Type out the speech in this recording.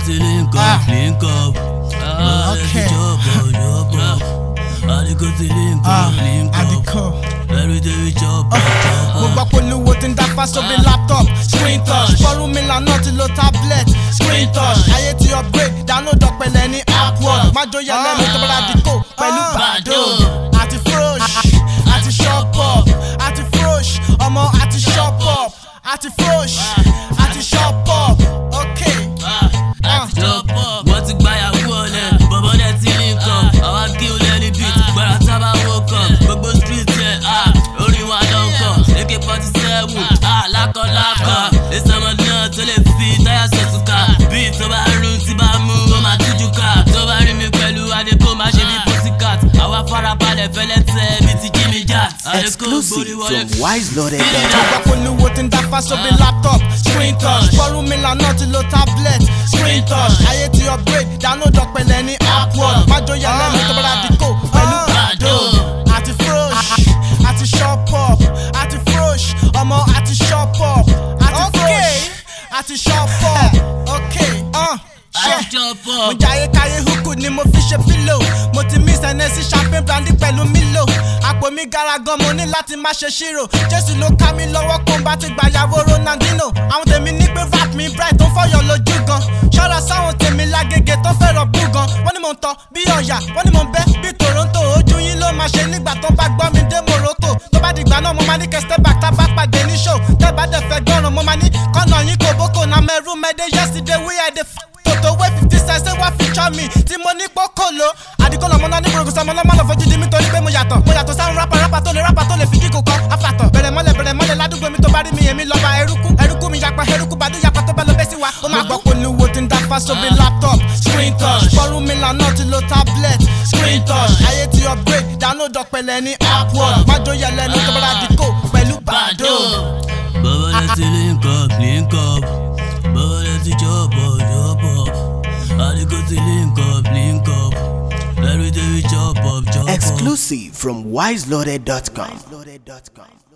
ti link Ah. up link up bọ́bọ́ lẹ ti Okay. jọ̀bọ̀ jọ̀bọ̀ àdìgò ti link Ah, up link up àdìkọ́. everyday we jọ̀bọ̀ mo jọ̀bọ̀. gbọ́ pé olúwo ti ń dáfá sóbi laptop screen touch fọ́rúmìlà náà ti lo tablet screen touch ayé ti upgrade download ọ̀pẹ̀lẹ̀ ní upward májòyà lẹ́nu tó bára dìkò pẹ̀lú bàdó àti frosh àti shop up àti frosh ọmọ àti shop up àti frosh àti shop up okay. àti jọ̀bọ̀ wọ́n ti gbáyàwó ọ̀lẹ̀ bọ̀bọ̀ dẹ̀ ti link up àwa kí o lẹ́ni beat gbọ́dọ̀ tábà woke up gbogbo street yẹn ah, orin wa ló ń kọ̀ ak forty seven lákọ̀lákọ̀ ìsọmọ náà tó lè fi táyà sọ̀tùkà bíi tó bá rún tí bá mú ó máa tújú ká tó bá rí mi pẹ̀lú adékò má ṣe bí pussycat àwa farabalẹ̀ fẹ́lẹ́ tẹ́ bíi ti jimmy jack adékò Exclusive gbórí wọlé from wiseloaded.com. Ọgbà polówó ti ń dáfá sóbi laptop screen touch fọ́rúmìlà náà ti lo tablet screen touch ayé ti upgrade download ọ̀pẹ̀lẹ̀ ní upward májòyà lẹ́nu tó bára dìkò pẹ̀lú bàdó àti frosh àti shop up àti frosh ọmọ àti shop up àti frosh àti shop up okay. Uh, àti ṣe mo jọ̀bọ̀. jayé káyé húkú ni mo fi ṣe pílò mo ti mí sẹ́nẹ́sì champagne brandy pẹ̀lú mílò àpò mi gara gan mo ní láti má ṣe ṣírò jésù ló ká mi lọ́wọ́ kó n bá ti gbàyàwó ronaldino àwọn tèmi ní pé vat mi bright tó fọyọ̀ lójú gan ṣọ́ra sáwọn tèmi lágége tó fẹ́ràn bú gan wọ́n ní mò ń tọ́ bí ọ̀yà wọ́n ní mò ń bẹ́ bí toronto ojú yín ló máa ṣe nígbà tó bá gbọ́ mi dé morocco tó bá dìgbà náà mo máa ní kẹ́ step back tá bá pàdé ní show tẹ́ bá dẹ̀ fẹ́ gbọ́ràn mo máa ní kọ́nà yín kò bókò náà mẹ́rù mẹ́dẹ́ yesterday we had the f tòtò wé fifty cents ṣé wá feature mi tí mo ní pọ́kòló àdìgbò lọ́mọ náà ní gbòrògbò sọmọ náà má lọ fojú di mi torí pé mo yàtọ̀ mo yàtọ̀ sáwọn rápá rápá tó lè rápá tó lè fi kíkò kọ́ afàtọ̀ bẹ̀rẹ̀ mọ́lẹ̀ bẹ̀rẹ̀ mọ́lẹ̀ ládùúgbò mi tó bá rí mi èmi lọ́ba eruku eruku mi yapa eruku bàdú yapa tó bá lọ bẹ́ sí wa. ó máa gbọ́ polówó tí ń dáfá sóbi laptop screen touch fọ́rúmìlà náà ti lo tablet screen touch ayé ti upgrade download ọ̀pẹ̀lẹ̀ ní upward májòyà lẹ́nu tó bá dìkò pẹ̀lú bàdó. Bọ́bọ́ lẹ ti link up link up bọ́bọ́ lẹ ti jọ̀bọ̀ jọ̀bọ̀ àdìgò ti link up link up everyday we chop up chop up. Exclusive from wiseloaded.com.